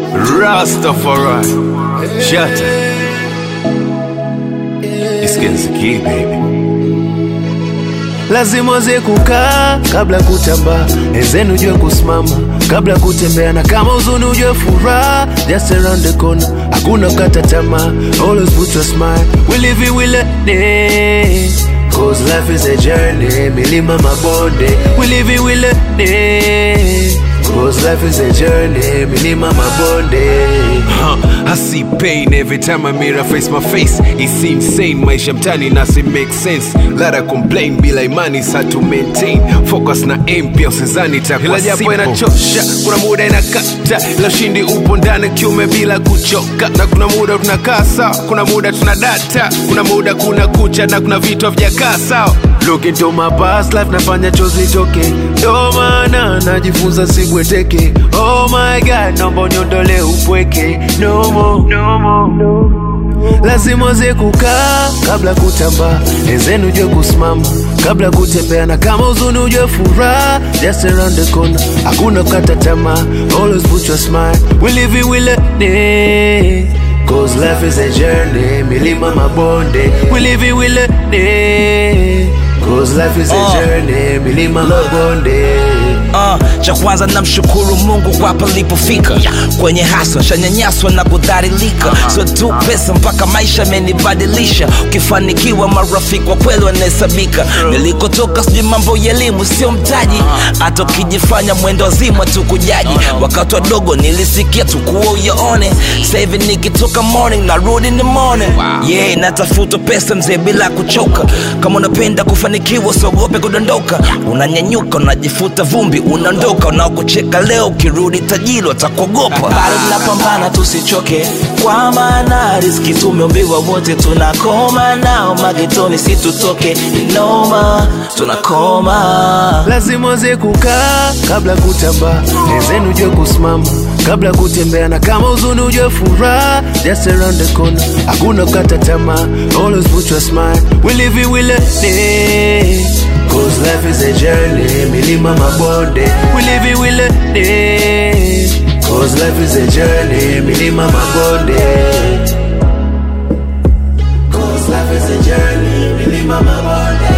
Rastafari. Shut It's Kenza Key, baby. lazima uweze kukaa kabla kutamba, enzenu ujue kusimama kabla kutembea, na kama uzuni ujue furaha, just around the corner, hakuna kukata tamaa, always put your smile, we live it, we let it. Cause life is a journey, milima mabonde, we live it, we let it. Cause life is a journey, milima mabonde. Huh, I see pain every time I mirror face my face. It's insane, maisha mtani nasi make sense. Let her complain bila imani sa to maintain. Focus na aim pia usizani itakuwa Ila japo simple. inachosha, kuna muda inakata, ila ushindi upo ndani kiume bila kuchoka, na kuna muda tunakaa sawa, kuna muda tuna data, kuna muda kuna kucha na kuna vitu havijakaa sawa. Look into my past life nafanya chozi toke ndo maana najifunza sibweteke oh my god naomba uniondole upweke no more, no more, no more. lazima uweze kukaa kabla kutamba enzenu ujue kusimama kabla kutembea na kama uzuni ujue furaha just around the corner hakuna kukata tamaa always put your smile we live it, we let it Cause life is a journey, milima mabonde We live it, we let it Cause life is a Uh. journey, milima mabonde Uh, cha kwanza namshukuru Mungu kwa palipofika kwenye haswa shanyanyaswa na kudhalilika sio tu pesa mpaka maisha amenibadilisha ukifanikiwa marafiki wa kweli wanahesabika nilikotoka sijui mambo ya elimu sio mtaji hata ukijifanya mwendo wazima tu kujaji wakati wadogo nilisikia tu kuwa uyaone sahivi nikitoka morning narudi in the morning yeah natafuta pesa mzee bila kuchoka kama unapenda kufanikiwa usiogope kudondoka unanyanyuka unajifuta vumbi unaondoka unaokucheka leo ukirudi tajiri watakuogopa bado tunapambana tusichoke kwa maana riski tumeombiwa wote tunakoma nao magetoni situtoke inoma tunakoma lazima uweze kukaa kabla kutamba enzenu ujue kusimama kabla kutembea na kama uzuni ujue furaha just around the corner hakuna kukata tamaa always put your smile we live it, we let it Cause life is a journey, milima mabonde We live it, we let it Cause life is a journey, milima mabonde Cause life is a journey, milima mabonde